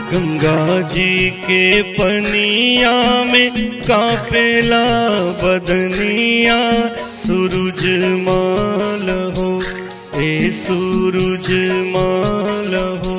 गंगा जी के पनिया में कापेला बदनिया सूरज माल हो ए सूरज माल हो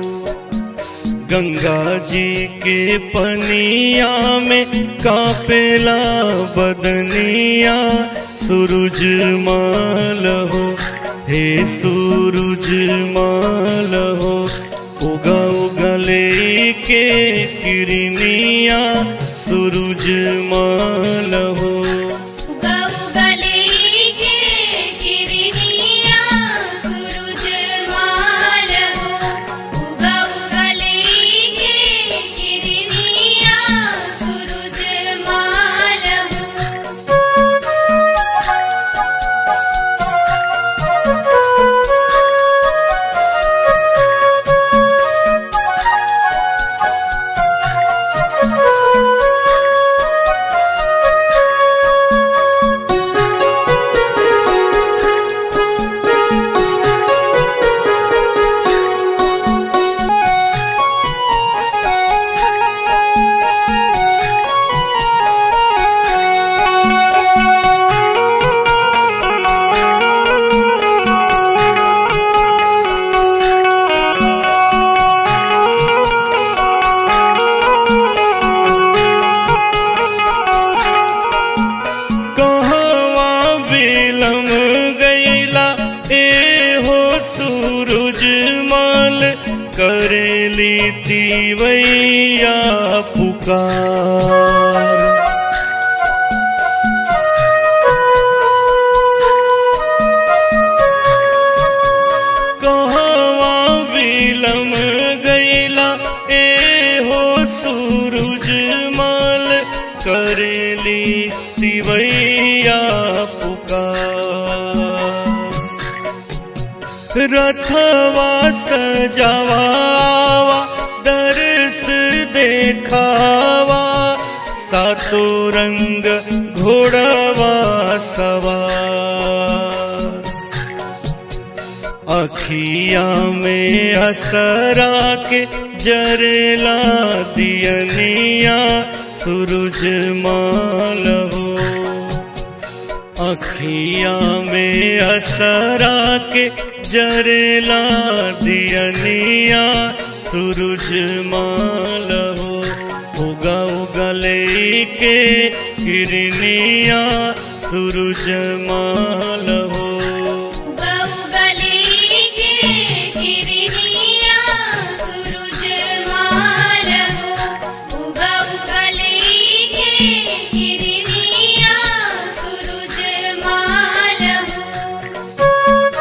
गंगा जी के पनिया में कापेला बदनिया सूरज माल हो हे सूरज माल हो उगा उगले के किरनिया सूरज माल हो उगा उगले के किरनिया सूरज माल हो उगा उगले के किरनिया सूरज माल हो कहवा बिलम गईला ए हो सूरज माल करेली तीवैया पुकार कहवा बिलम गईला ए हो सूरज माल करेली तिवैया पुकार रथवा सजावा दर्श देखावा सातो रंग घोड़वा सवार अखिया में असरा के जरेला दियनिया सूरज माल हो अखिया में असरा के जरेला दियनिया सूरज माल हो उगा उगले के किरनिया सूरज माल हो उगा उगले के किरनिया सूरज माल हो उगा उगले के किरनिया सूरज माल हो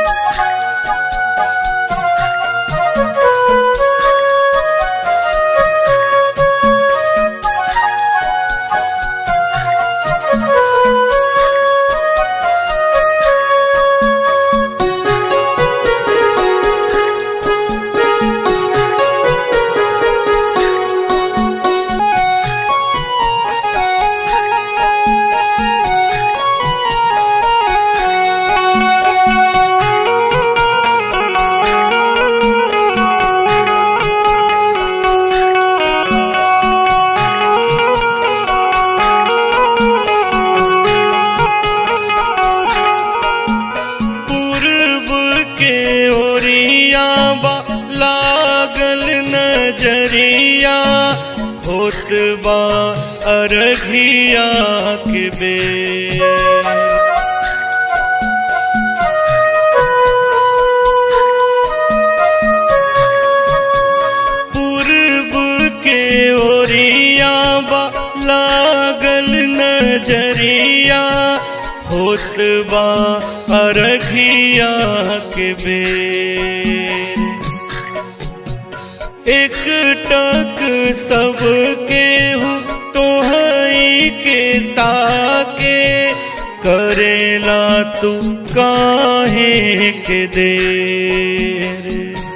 पूर्व के ओरिया बा लागल नजरिया होत बा अरघिया के बेर पूर्व के ओरिया बा लागल नजरिया होत बा अरघिया के बेर एक टक सबके हूँ तोहई के ताके करेला तू काहे के देर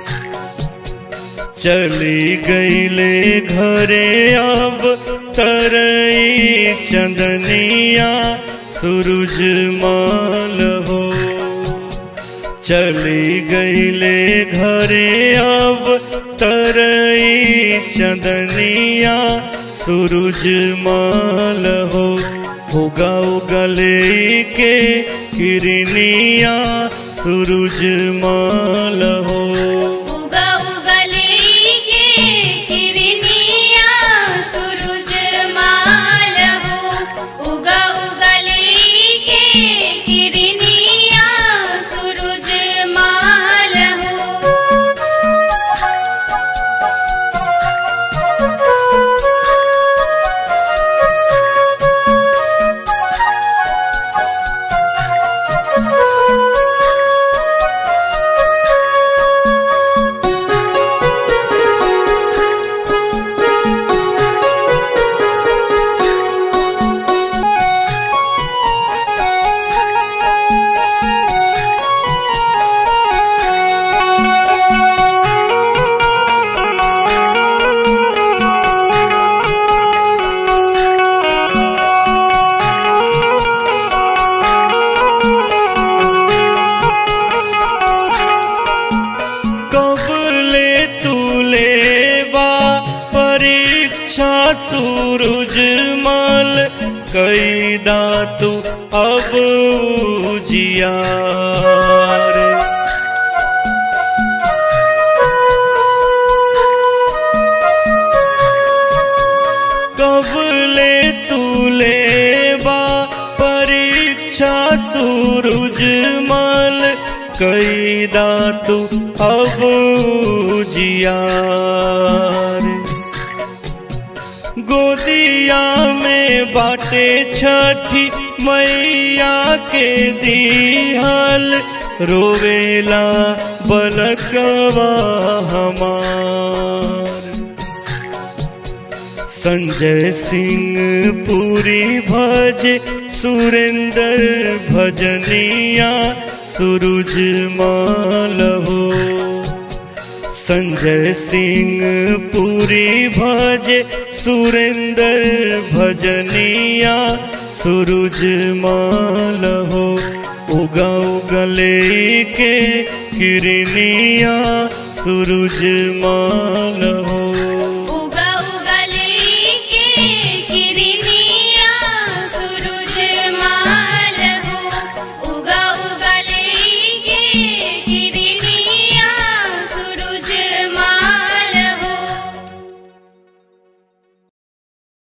चली गईले घरे अब तरई चंदनिया सूरज माल हो चली गईले घरे अब तरई चंदनिया सूरज माल हो उगा उगले के किरनिया सूरज माल हो उगा उगले के किरनिया सूरज माल हो उगा उगले के किरनिया सूरज माल हो कब ले तू लेवा परीक्षा सूरज मल कैदा तू अब उजियार कब ले तू लेवा परीक्षा सूरज मल कैदा तू अब जियार गोदिया में बाटे छठी मैया के दिहल रोवेला बलकवा हमार संजय सिंह पूरी भज सुरेंद्र भजनिया सूरज माल हो संजय सिंह पूरी भज सुरेंद्र भजनिया सूरज माल हो उगा उगले के किरनिया सूरज माल हो